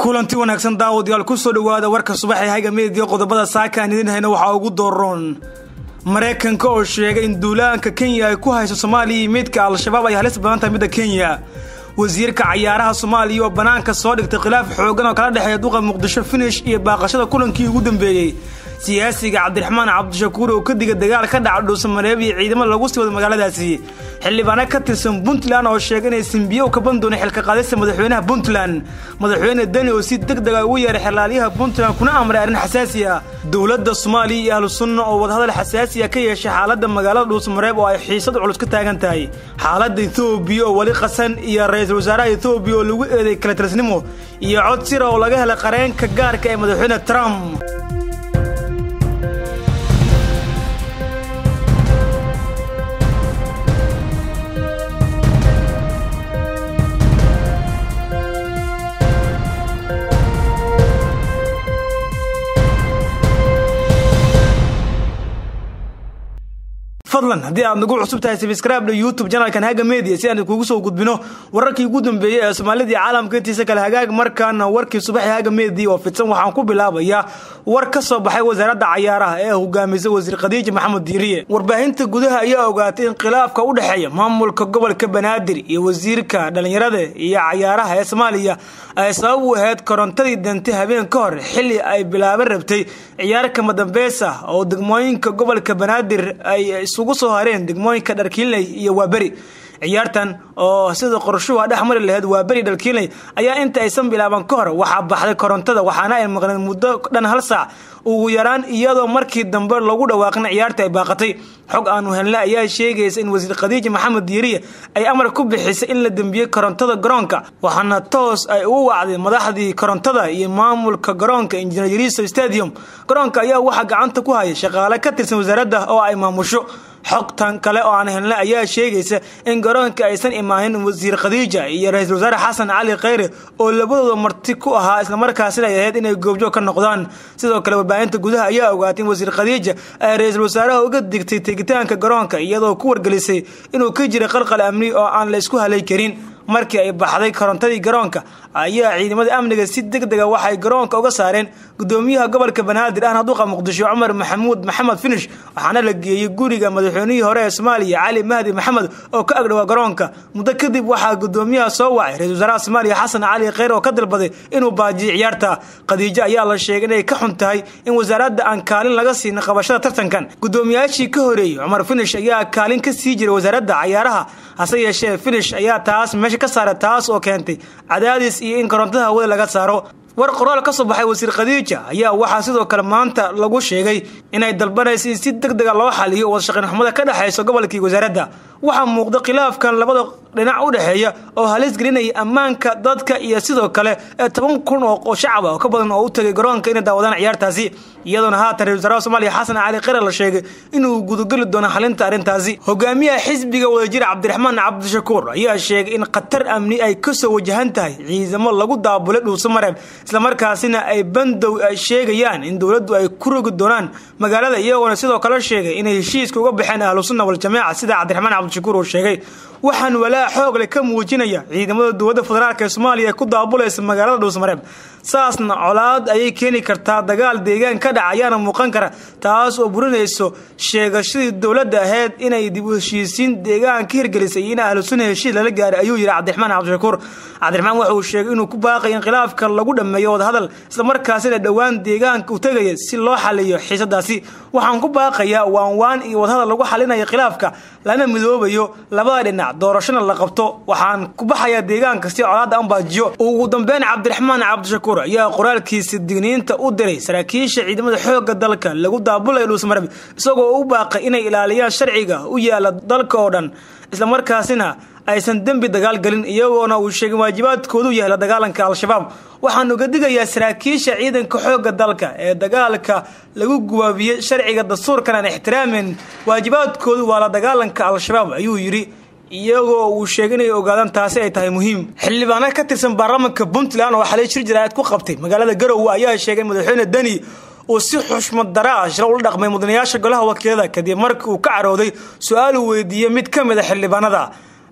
kulanti wanaagsan daawadayaal kusoo dhawaada warka subaxee hayga meediya qodobada saaka aan idin hayna waxaa ugu dooron maraykanka oo sheegay in duulaanka kenya ay ku hayso soomaaliya iyo meydka al-shabaab ay halis badan tahay midda kenya wasiirka cayaaraha soomaaliya oo bannaanka soo dhigtay khilaaf xoogan oo kala dhexeeya duqa muqdisho finish iyo baaqashada kulankii ugu dambeeyey siyaasiga cabdiraxmaan cabdishakuur oo ka diga dagaal ka dhaca dhuusamareeb iyo ciidamo lagu sii wado magaaladaasi xildhibaano ka tirsan puntland oo sheegay inay simbiyo ka ban doona xilka qaadista madaxweynaha puntland madaxweyne deni oo si deg dega ugu yeeray xelaalyaha puntland kuna amray arrin xasaasi ah dowladda soomaaliya iyo ahlu sunna oo wadahadal xasaasiya ka yeeshay xaaladda magaalada dhuusamareeb oo ay xiisad culus ka taagan tahay xaaladda ethoobiya oo weli qasan iyo ra-iisul wasaaraha ethoobiya oo lagu eeday kala tirsnimo iyo cod sira oo laga helay qareenka gaarka ee madaxweyne trump fadlan haddii aad nagu cusub tahay sabscribe youtube janalkan haga media si aan kugu soo gudbino wararkii ugu dambeeyey ee soomaalida iyo caalamka intiisa kale hagaag markaana warkii subaxii haga media oo fidsan waxaan ku bilaabayaa war ka soo baxay wasaaradda cayaaraha ee hogaamisa wasiir khadiija maxamed diiriye warbaahinta gudaha ayaa ogaatay in khilaafka u dhexeeya maamulka gobolka banaadir iyo wasiirka dhallinyarada iyo cayaaraha ee soomaaliya ay sabab u ahayd korontadii dantay habeen ka hor xilli ay bilaaban rabtay ciyaar kama dambeys ah oo degmooyinka gobolka banaadir ay isugu soo hareen degmooyinka dharkiinley iyo waaberi ciyaartan oo sida qorshuhu dhex mari laheyd waa beri dhalkiinley ayaa inta aysan bilaaban ka hor waxaa baxday korontada waxaana ay maqneen muddo dhan hal saac ugu yaraan iyadoo markii dambe lagu dhawaaqin ciyaarta ay baaqatay xog aanu helna ayaa sheegaysa in wasiir khadiija maxamed diiriye ay amar ku bixisay in la dembiyey korontada garoonka waxaana toos ay ugu wacday madaxdii korontada iyo maamulka garoonka injineer yariso stadium garoonka ayaa waxaa gacanta ku haya shaqaale ka tirsan wasaaradda oo ay maamusho xogtan kale oo aan helna ayaa sheegaysa in garoonka aysan imaanin wasiir khadiija iyo ra-iisul wasaare xasan cali kheyre oo labadooda marti ku ahaa islamarkaasina ay ahayd inay goobjoog ka noqdaan sidoo kale warbaahinta gudaha ayaa ogaatay in wasiir khadiija ay ra-iisul wasaaraha uga digtay tegitaanka garoonka iyadoo ku wargelisay inuu ka jiray qalqal amni oo aan la isku halay karin markii ay baxday korontadii garoonka ayaa ciidamada amniga si deg dega waxay garoonka uga saareen gudoomiyaha gobolka banaadir ahna duqa muqdisho cumar maxamuud maxamed finish waxaana la geeyey guriga madaxweynihii hore ee soomaaliya cali mahdi maxamed oo ka agdhawaa garoonka muddo kadib waxaa gudoomiyaha soo wacay ra-isul wasaaraha soomaaliya xasan cali kheyr oo ka dalbaday inuu baajiyo ciyaarta khadiijo ayaa la sheegay inay ka xun tahay in wasaaradda aan kaalin laga siinin qabashada tartankan gudoomiyaashii ka horeeyey cumar finish ayaa kaalin ka sii jiray wasaaradda cayaaraha hase yeeshee finish ayaa taas meesha ka saaray taas oo keentay cadaadis iyo in korontada hawada laga saaro war qoraal ka soo baxay wasiir khadiija ayaa waxaa sidoo kale maanta lagu sheegay inay dalbanaysa in si deg dega loo xaliyo wadashaqayn xumada ka dhexaysa gobolkii wasaaradda waxaa muuqda khilaafkan labada dhinac u dhexeeya oo halis gelinaya ammaanka dadka iyo sidoo kale toban kun oo shacaba oo ka badan oo u tagay garoonka inay daawadaan ciyaartaasi iyadoona haatan ra-isul wasaaraha soomaaliya xasan cali kheyre la sheegay inuu gudageli doono xalinta arrintaasi hogaamiyaha xisbiga wadajir cabdiraxmaan cabdishakuur ayaa sheegay in khatar amni ay kasoo wajahan tahay ciidamo lagu daabulay dhuusamareeb islamarkaasina ay bandow ay sheegayaan in dowladdu ay ku rogi doonaan magaalada iyagoona sidoo kale sheegay inay heshiiska uga baxeen ahlusunna waljamaaca sida cabdiraxmaan cabdishakuur uu sheegay waxaan walaa xoogle ka muujinaya ciidamada dowladda federaalk ee soomaaliya ku daabulaysa magaalada dhuusmareeb saasna colaad ayay keeni kartaa dagaal deegaan ka dhaca ayaana muuqan kara taas oo burinayso sheegashadii dowladda ahayd inay dib u heshiisiin deegaan ka hirgelisay iyo in ahlusunna heshiis lala gaaray ayuu yidhi cabdiraxmaan cabdishakuur cabdiraxmaan waxa uu sheegay inuu ku baaqay in khilaafka lagu dhammeeyo wadahadal islamarkaasina dhowaan deegaanka u tegaya si loo xaliyo xiisadaasi waxaan ku baaqayaa waanwaan iyo wadahadal lagu xalinayo khilaafka lana midoobayo labada dhinac doorashona la qabto waxaan ku baxayaa deegaanka si colaadda an baajiyo ugu dambeyn cabdiraxmaan cabdishakuur ayaa qoraalkiisa digniinta u diray saraakiisha ciidamada xoogga dalka lagu daabulayo dhuusmareb isagoo u baaqay inay ilaaliyaan sharciga u yaala dalka oo dhan islamarkaasina aysan dembi dagaal gelin iyagoona uu sheegay waajibaadkoodu yahay la dagaalanka al-shabaab waxaan uga digayaa saraakiisha ciidanka xoogga dalka ee dagaalka lagu gubaabiyey sharciga dastuurkan aan ixtiraamin waajibaadkoodu waa la dagaalanka al-shabaab ayuu yidhi iyagoo uu sheegay inay ogaadaan taasi ay tahay muhiim xildhibaano ka tirsan baarlamaanka puntland oo xalay shir jaraa'id ku qabtay magaalada garowe ayaa sheegay madaxweyne deni uu si xushmad dara ah shira ula dhaqmay mudanayaasha golaha wakiilada kadib markii uu ka carooday su-aal uu weydiiyey mid ka mid a xildhibaanada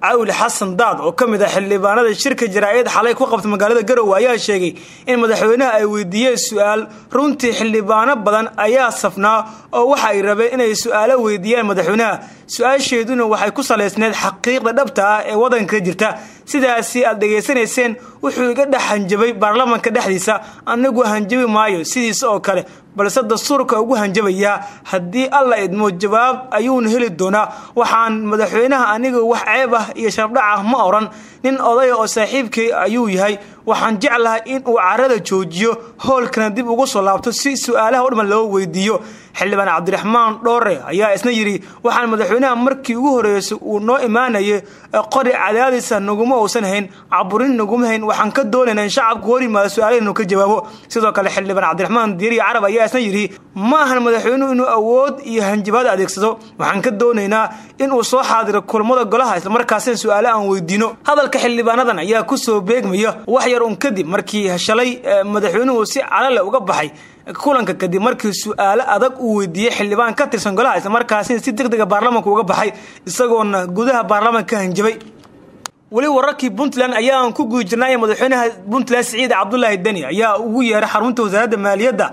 cawli xasan daad oo ka mid ah xildhibaanada shirka jaraa'id xalay ku qabta magaalada garowe ayaa sheegay in madaxweynaha ay weydiiyeen su-aal runtii xildhibaano badan ayaa safnaa oo waxa ay rabeen inay su-aalo weydiiyaan madaxweynaha su-aasheeduna waxay ku salaysneed xaqiiqda dhabta ah ee waddanka jirta sidaasi aad dhegaysanayseen wuxuu iga dhex hanjabay baarlamanka dhexdiisa anigu hanjabi maayo sidiisa oo kale balse dastuurka ugu hanjabayaa haddii alla idmo jawaab ayuuna heli doonaa waxaan madaxweynaha aniga wax ceeb ah iyo sharafdhac ah ma oran nin odaya oo saaxiibkay ayuu yahay waxaan jeclahay in uu carada joojiyo howlkana dib ugu soo laabto si su-aalaha udhaman loo weydiiyo xildhibaan cabdiraxmaan dhoore ayaa isna yidhi waxaan madaxweynaha markii ugu horreysay uu noo imaanayay qori cadaadisa naguma uusan hayn caburin naguma hayn waxaan ka doonaynaa in shacabku hor yimaado su-aalahaynu ka jawaabo sidoo kale xildhibaan cabdiraxmaan diiriya carab ayaa isna yidhi ma ahan madaxweynuhu inuu awood iyo hanjabaad adeegsado waxaan ka doonaynaa inuu soo xaadiro kulmada golaha islamarkaasina su-aale aan weydiino hadalka xildhibaanadan ayaa kusoo beegmaya wax yar un kadib markii shalay madaxweynuhu si calale uga baxay kulanka kadib markii su-aalo adag uu weydiiyey xildhibaan ka tirsan golaha islamarkaasina si deg dega baarlamanka uga baxay isagoona gudaha baarlamanka ka hanjabay weli wararkii puntland ayaan ku guda jirnay madaxweynaha puntland siciid cabdulaahi deni ayaa ugu yeeray xarunta wasaaradda maaliyadda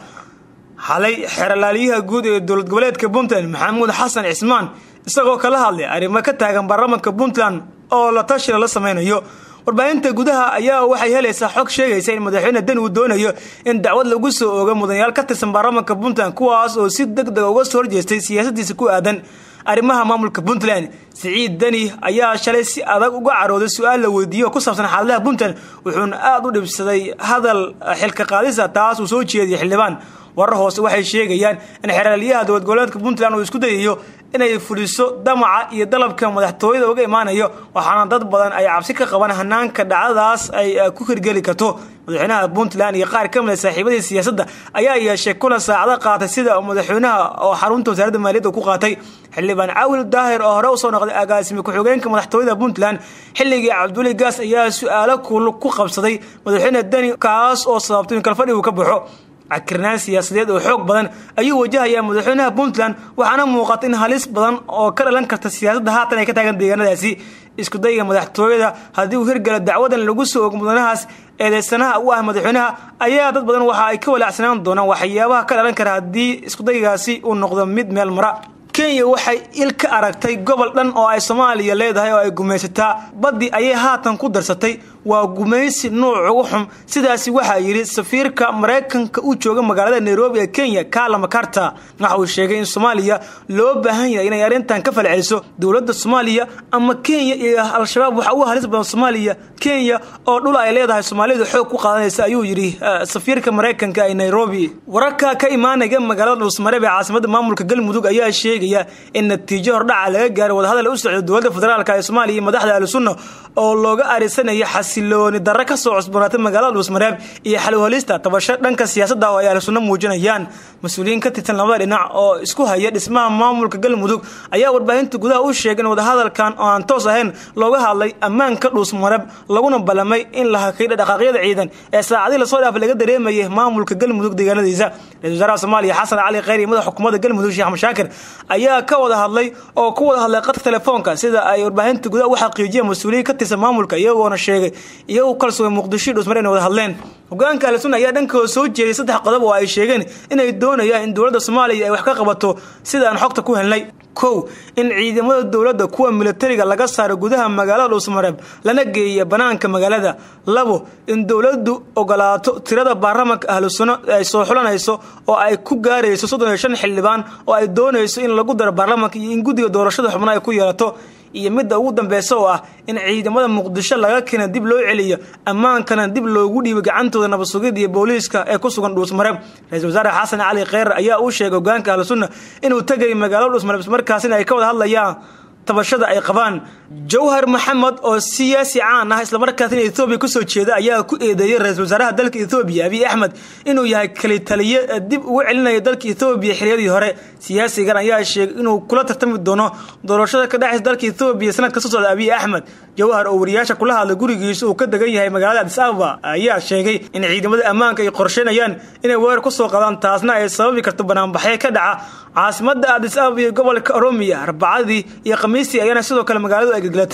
xalay xeralaaliyaha guud ee dowlad goboleedka puntland maxamuud xasan cismaan isagoo kala hadlay arrimo ka taagan baarlamanka puntland oo la tashila la sameynayo warbaahinta gudaha ayaa waxay helaysaa xog sheegaysa in madaxweyne deni uu doonayo in dacwad lagu soo oogo mudanayaal ka tirsan baarlamanka puntland kuwaas oo si deg dega uga soo horjeestay siyaasadiisa ku aadan arrimaha maamulka puntland siciid deni ayaa shalay si adag uga carooday su-aal la weydiiyo oo ku saabsan xaaladaha puntland wuxuuna aada u dhibsaday hadal xilka qaadisa taas uu soo jeediyay xildhibaan warar hoose waxay sheegayaan in xeraalyaha dowlad goboleedka puntland uu isku dayayo inay fuliso damaca iyo dalabka madaxtooyada uga imaanayo waxaana dad badan ay cabsi ka qabaan hanaanka dhacdadaas ay ku hirgeli karto madaxweynaha puntland iyo qaar ka mid a saaxiibadii siyaasadda ayaa yeeshay kulan saacado qaatay sida madaxweynaha oo xarunta wasaaradda maaliyadda ku qaatay xildhibaan caawil daahir oo hore usoo noqday agaasime ku-xigeenka madaxtooyada puntland xilligii cabduli gaas ayaa su-aalo ku qabsaday madaxweyne deni kaas oo sababtay in kalfadhigu ka baxo cakirnaan siyaasadeed oo xoog badan ayuu wajahayaa madaxweynaha puntland waxaana muuqata in halis badan oo ka dhalan karta siyaasadda haatan ay ka taagan deegaanadaasi iskudayga madaxtooyada haddii uu hirgalo dacwadan lagu soo ogo mudanahaas eedeysanaha u ah madaxweynaha ayaa dad badan waxa ay ka walaacsanaan doonaan waxyaabaha ka dhalan kara haddii iskudaygaasi uu noqdo mid meel mara kenya waxay il ka aragtay gobol dhan oo ay soomaaliya leedahay oo ay gumaysataa baddii ayay haatan ku darsatay waa gumaysi nuuc ugu xum sidaasi waxaa yidhi safiirka maraykanka u jooga magaalada nairobi ee kenya kala makarta waxa uu sheegay in soomaaliya loo baahan yahay inay arrintan ka falceliso dowladda soomaaliya ama kenya iyo al-shabaab waxa ugu halis badan soomaaliya kenya oo dhul ay leedahay soomaalidu xoog ku qaadanaysa ayuu yidhi safiirka maraykanka ee nairobi wararka ka imaanaya magaalada dhuusmareeb ee caasimada maamulka galmudug ayaa sheegaya in natiijo hordhaca laga gaaray wadahadal u socda dowladda federaalk ee soomaaliya iyo madaxda ahlusunna oo looga arisanaya xasilooni darre ka soo cusboonaatay magaalada dhuusmareeb iyo xalwhalista tabasho dhanka siyaasadda oo ay ahlusunno muujinayaan mas-uuliyiin ka tirsan labada dhinac oo isku haya dhismaha maamulka galmudug ayaa warbaahinta gudaha u sheegay in wadahadalkan oo aan toos ahayn looga hadlay ammaanka dhuusmareeb laguna ballamay in la hakay dhaqaaqyada ciidan ee saacadii lasoo dhaafay laga dareemayay maamulka galmudug deegaanadiisa ra-isul wasaaraha soomaaliya xasan cali kheyr iyo madaxa xukuumadda galmudug sheekh mashaakir ayaa ka wada hadlay oo ku wada hadlay qadka telefoonka sida ay warbaahinta gudaha u xaqiijiyeen mas-uuliyiin ka tirsan maamulka iyagoona sheegay iyagu kalsuga muqdisho dhuusmare inay wada hadleen hogaanka ahlusunna ayaa dhankooda soo jeeday saddex qodob oo ay sheegeen inay doonayaan in dowladda soomaaliya ay wax ka qabato sida aan xogta ku helnay kow in ciidamada dowladda kuwa militariga laga saaro gudaha magaalada dhuusmareeb lana geeya banaanka magaalada labo in dowladdu ogolaato tirada baarlamanka ahlusunno ay soo xulanayso oo ay ku gaarayso soddon iyo shan xildhibaan oo ay doonayso in lagu daro baarlamanka iyo in guddiga doorashada xubno ay ku yeelato iyo midda ugu dambeysa oo ah in ciidamada muqdisho laga keena dib loo celiyo ammaankana dib loogu dhiibo gacantooda nabad sugidda iyo booliiska ee ku sugan dhuusmareeb ra-isul wasaare xasan cali kheyrar ayaa uu sheegay hogaanka ahlusunna inuu tegay magaalada dhuusmareeb ismarkaasina ay ka wada hadlayaan tabashada ay qabaan jawhar maxamed oo siyaasi caan ah islamarkaasina ethoobiya kusoo jeeda ayaa ku eedeeyey ra-isul wasaaraha dalka ethoobiya abiy axmed inuu yahay kali taliye dib ugu celinayo dalka ethoobiya xiliyadii hore siyaasigan ayaa sheegay inuu kula tartami doono doorashada ka dhexaysa dalka ethoobiya sanadka soo socda abiy axmed jawhar oo wariyaasha kula hadlay gurigiisa uu ka degan yahay magaalada adis ababa ayaa sheegay in ciidamada ammaanka ay qorsheynayaan inay weerar kusoo qadaan taasna ay sababi karto banaanbaxyo ka dhaca caasimada adis ababa iyo gobolka oromiya arbacadii iyo khamiistii ayaana sidoo kale magaaladu ay geglatay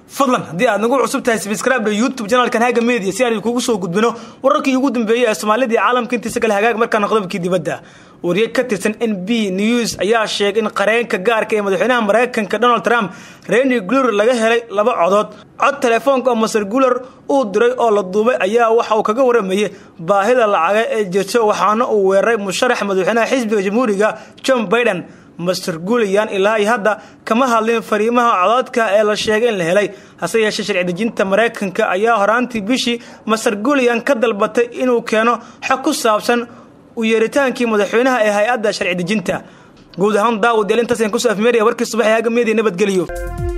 fadlan haddii aad nagu cusub tahay sabscribe youtube janalkan haga media si aan kugu soo gudbino wararkii ugu dambeeyey ee soomaalida iyo caalamka intiisa kale hagaag markaana qodobkii dibadda wariye ka tirsan n b news ayaa sheegay in qareenka gaarka ee madaxweynaha maraykanka donald trump reni gluer laga helay laba codood cod telefoonka oo master guler uu diray oo la duubay ayaa waxa uu kaga waramayay baahida lacaga ee jirto waxaana uu weeraray musharax madaxweynaha xisbiga jamhuuriga john biden master guuliyan ilaa iyo hadda kama hadlin fariimaha codoodka ee la sheegay in la helay hase yeeshee sharci dejinta maraykanka ayaa horaantii bishii master guuliyan ka dalbatay inuu keeno xog ku saabsan u yeeritaankii madaxweynaha ee hay-adda sharci dejinta guud ahaan daawad yael intaas aan kusoo afmeeraya warkii subax ee haga meediya nabadgeliyo